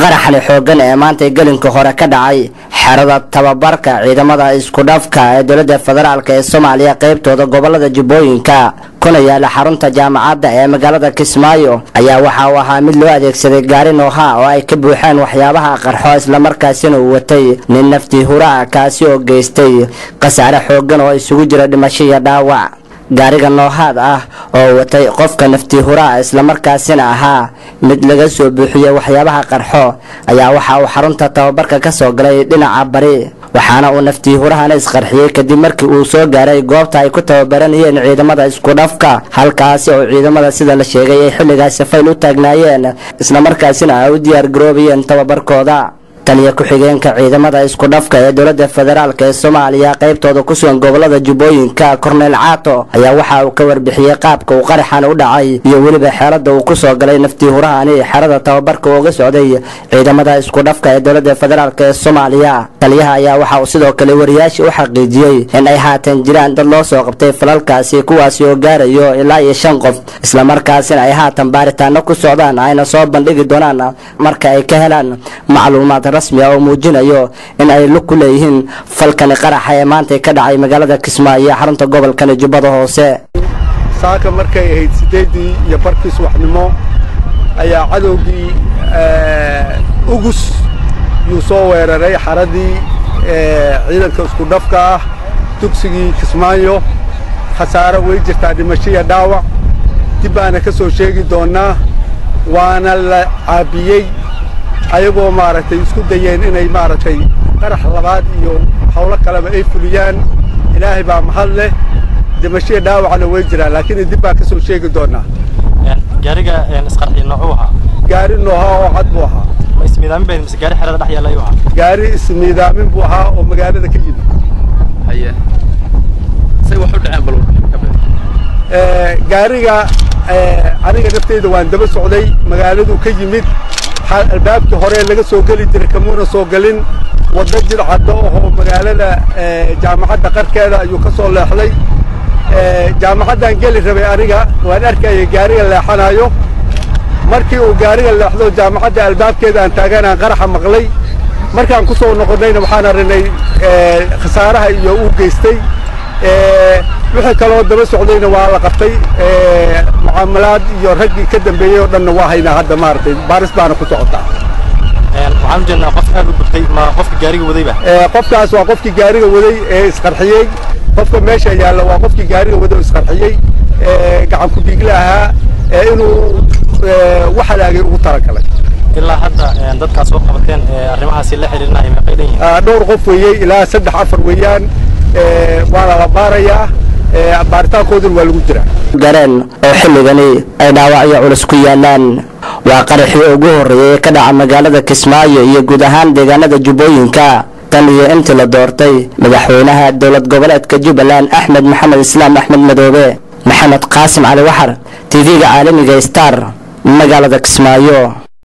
qaraxani xooggan ee maantay gelinka hore ka dhacay xerada tababarka ciidamada isku dhafka ee dowladda federaalk ee soomaaliya qaybtooda gobolada jubbooyinka kuna yaala xarunta jaamacadda ee magaalada kismaayo ayaa waxa uu ahaa mid loo adeegsaday gaari nooha oo ay ka buuxeen waxyaabaha qarxo islamarkaasina uu watay nin naftii huraha kaasi oo geystay khasaare xooggan oo isugu jira dhimasho iyo dhaawac gaariga noohaad ah oo watay qofka naftii huraha islamarkaasina ahaa mid laga soo buuxiyey waxyaabaha qarxo ayaa waxa uu xarunta tababarka ka soo galay dhinaca bari waxaana uu naftii hurahana isqarxiyey kadib markii uu soo gaaray goobta ay ku tababaranayeen ciidamada isku dhafka halkaasi oo ciidamada sida la sheegay ay xilligaasi fayl u taagnaayeen islamarkaasina ay u diyaar garoobayeen tababarkooda taliya ku-xigeenka ciidamada isku dhafka ee dowladda federaalk ee soomaaliya qaybtooda ku sugan gobolada jubbooyinka korneyl caato ayaa waxa uu ka warbixiyey qaabka uu qaraxan u dhacay iyo weliba xeelada uu ku soo galay naftii hurahani xerada tababarka uga socday ciidamada isku dhafka ee dowladda federaalk ee soomaaliya taliyaha ayaa waxa uu sidoo kale wariyaasha u xaqiijiyey in ay haatan jiraan dad loo soo qabtay falalkaasi kuwaasi oo gaarayo ilaa iyo shan qof islamarkaasina ay haatan baaritaano ku socdaan ayna soo bandhigi doonaan marka ay ka helaan macluumaad rasmi ah oo muujinayo in ay lug ku leeyihiin falkani qaraxa ee maantay ka dhacay magaalada kismaayo ee xarunta gobolkani jubbada hoose saaka markay ahayd siddeeddii iyo barkii subaxnimo ayaa cadowgii ugus yuu soo weeraray xaradii ciidanka isku dhafka ah dugsigii kismaayo khasaaro way jirtaa dhimashiya dhaawac dib baana ka soo sheegi doonnaa waana la caabiyey ayagoo maaragtay isku dayeen inay maaragtay qarax labaad iyo hawlo kaleba ay fuliyaan ilaahay baa mahad leh dhimashiya dhaawacna way jiraan laakiin dib baan ka soo sheegi doonnaa gaariga isqarxi noocuu ahaa gaari nooha oo cad buu ahaa ma ismiidaamin bayd mise gaari xerada dhex yaalla ayuu ahaa gaari ismiidaamin buu ahaa oo magaalada ka yimid haye say wax u dhaceen bal gaariga aniga nafteyda waan daba socday magaaladuu ka yimid albaabkii hore laga soo geli jiray kamuuna soo gelin waddo jidcaddo ahoo magaalada jaamacadda qarkeeda ayuu ka soo leexday jaamacaddaan geli rabay aniga waan arkayay gaariga leexanayo markii uu gaariga leexdo jaamacadda albaabkeeda aan taaganaan qaraxa maqlay markaan ku soo noqonnayna waxaan arrinay khasaaraha iyo uu geystay wixii kaloo daba socdayna waa la qabtay mucaamalaad iyo raggii ka dambeeyey oo dhanna waa haynaa hadda maaragtay baaris baana ku socotaa waxaan u jeednaa qof aad u gubtay ma qofka gaariga wadayba qofkaas waa qofkii gaariga waday ee isqarxiyey qofka meesha yaalla waa qofkii gaariga waday oo isqarxiyey gacan ku dhiigle ahaa ee inuu wax halaagay ugu talagalay ilaa hadda dadkaas soo qabateen arrimahaasi la xiriirinaya meeqay dhan yihiin dhowr qof weeyey ilaa saddex afar weeyaan waana la baarayaa baaritaankooduna waa lagu jiraa gareen oo xilligani ay dhaawacyo culus ku yaalaan waa qaraxii ugu horreeyay ee ka dhaca magaalada kismaayo iyo guud ahaan deegaanada jubbooyinka tan iyo intii la doortay madaxweynaha dowlad goboleedka jubbaland axmed maxamed islaam axmed madoobe maxamed qaasim cali waxar tv-ga caalamiga star magaalada kismaayo